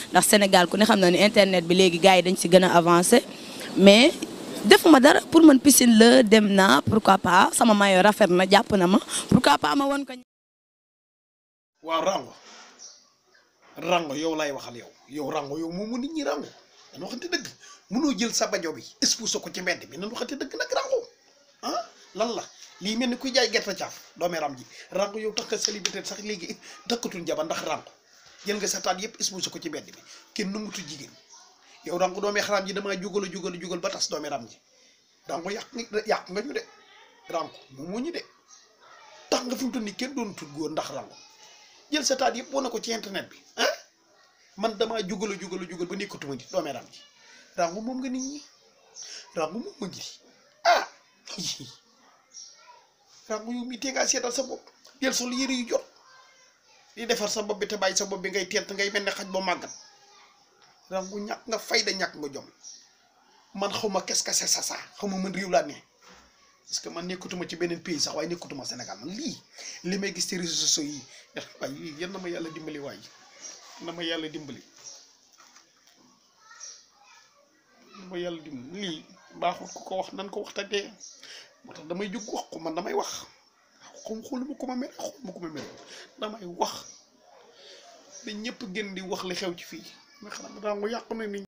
ndax Sénégal ku ne xam na ni internet bi léegi gars yi dañ si gën a avancé mais defuma dara pour man piscine la dem naa pourquoi pas sama maillot rafet na jàpp na ma pourquoi pas ma won ko. waaw rango rango yow lay waxal yow yow rango yow moom mu nit ñi rango dañu waxante dëgg mënoo jël sa bajo bi exposé ko ci mbedd bi nañu waxante dëgg nag rango ah lan la lii mel ni kuy jaay gerte caaf doomee ram ji rango yow tax nga célibataire sax léegi dëkkatul jabar ndax rango jël nga sa taat yëpp exposé ko ci mbedd bi kenn nangutu jigéen yow rango doomee xaram ji damaa jugal a jugal a jugal ba tas doomee ram ji rango yàq nga yàq nga ñu de rango moom moo ñu de tax nga fi mu toll nii kenn doon tut góor ndax rango jël sa taat yëpp wane ko ci internet bi ah man damaa jugal a jugal a jugal ba nekkatuma nit doomee ram ji rango moom nga nit ñi rango moom ma ngi ah rango yow mii tee ngaa seetal sa bopp jël sol yëre yu jot di defar sa bopp bi te bàyyi sa bopp bi ngay tent ngay mel ne xaj ba màggat rango ñàkk nga fayda ñàkk nga jom man xaw ma qu'est-ce que c'est ça ça xaw ma man réew laa ne parce que man nekkatuma ci beneen pays sax waaye nekkatuma Sénégal man lii li may gis ci réseaux sociaux yi waaye lii yan na ma yàlla dimbali waay na ma yàlla dimbali na ma yàlla dimbali lii baaxul ku ko wax nan ko wax te dee moo tax damay jóg wax ko man damay wax xum xuluma ko ma mere xuluma ko ma mere damay wax da ñëpp gën di wax li xew ci fii nga xam ne daa yàqu na nit